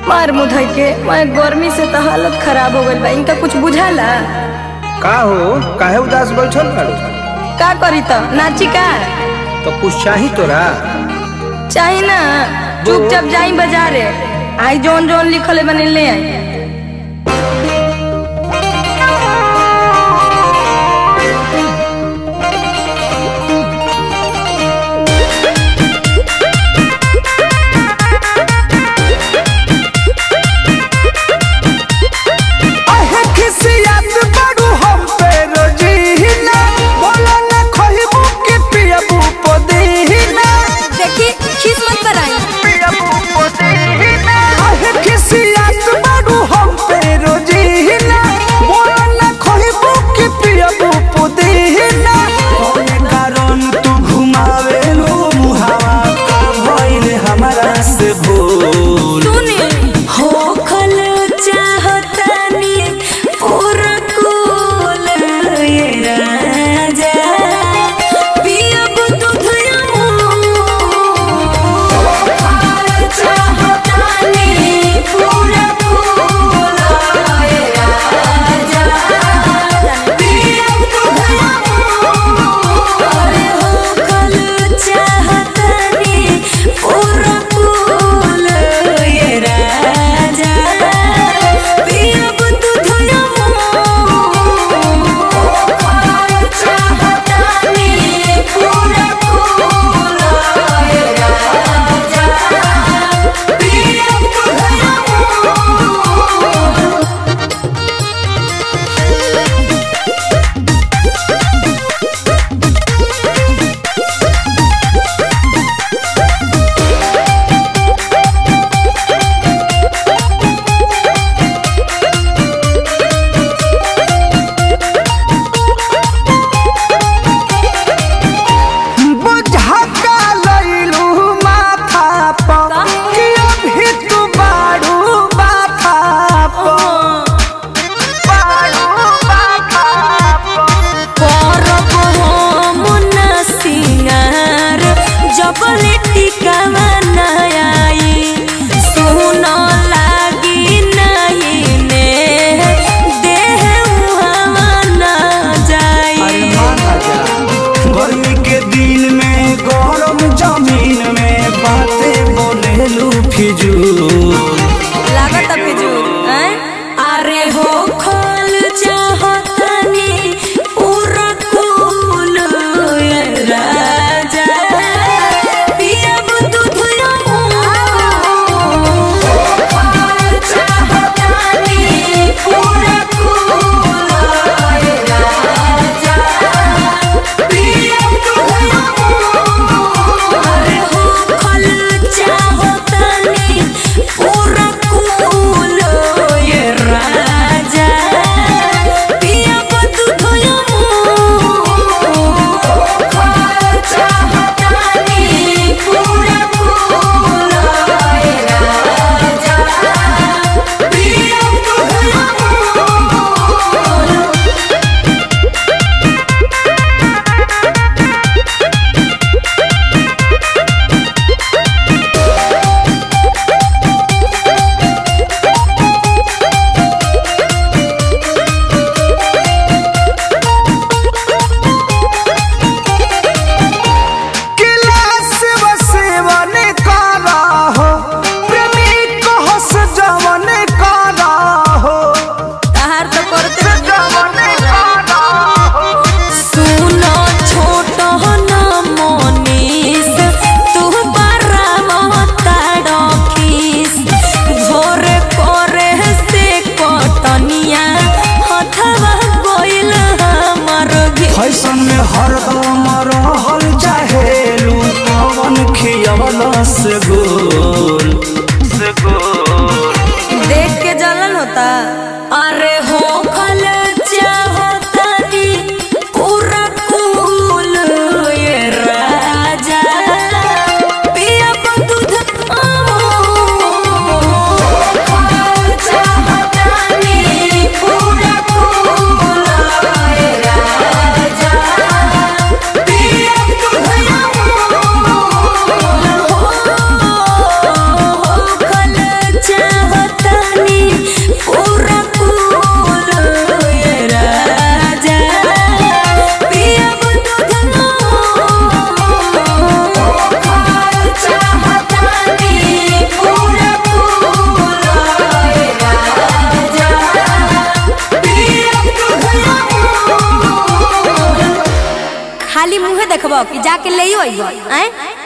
मार मुधई के मैं गर्मी से तो हालत खराब हो गइल बा इनका कुछ बुझाला का हो काहे उदास बैठल बाड़ू का करी त नाची का तो कुछ चाही तोरा चाही ना चुपचाप जाई बाजारे आई जौन जौन लिखल है बने ले आई अहे खिसियत बड़ू हम पे रोजीना बोला न खहिबू के पियबू पदीना देखी खीस मत कराई पियबू पदीना अहे खिसियत बड़ू हम पे रोजीना बोला न खहिबू के पियबू पदीना कौन कारण तू घुमावे लो मुहावा का भइल हमरा से भूल हो खल चाहतानी पूरा कुल ये राजा पियब दूध चाहतानी पूरा कुल ये राजा पियब दूध अरे हो खल चाहतानी पूरा कुल ये राजा पियब दूध चाहतानी पूरा कुल ये राजा पियब दूध बुझका लइलू माथा पर कि अभी तू बाड़ू माथा पर बाड़ू माथा पर करब हम न सिंगार जबल टिकावा न आई सुन लागी नहीं ने देह उहावा न जाई गर्मी के दिन में गरम जमीन में बातें बोलेलू फिजूल लागत फिजूल हैं? अरे हो खोल चाहतनी पूरा कुल ये राजा पियब दूध चाहतनी पूरा कुल ये राजा पियब दूध अरे हो खोल चाहतनी पूरा कुल ये राजा पियब दूध चाहतनी पूरा कुल ये राजा पियब दूध गिलास बसेवन करा हो प्रेमी कहस जवन करा हो तहार तो करते जवन करा हो सुनो छोट न मनीष तू बड़ा महता डखीस भोरे करे से कटनिया हथवा गोइल हमर घी फैशन में हरदम रहल चाहेलू पवन खियवल से गोल से गोल देख के जलन होता अरे हो खल चाहतानी पूरा कुल ये राजा पियब दूध चाहतानी पूरा कुल ये राजा पियब दूध हो खल चाहतानी खाली मुंहे देखबो कि जाके ले अइबो हैं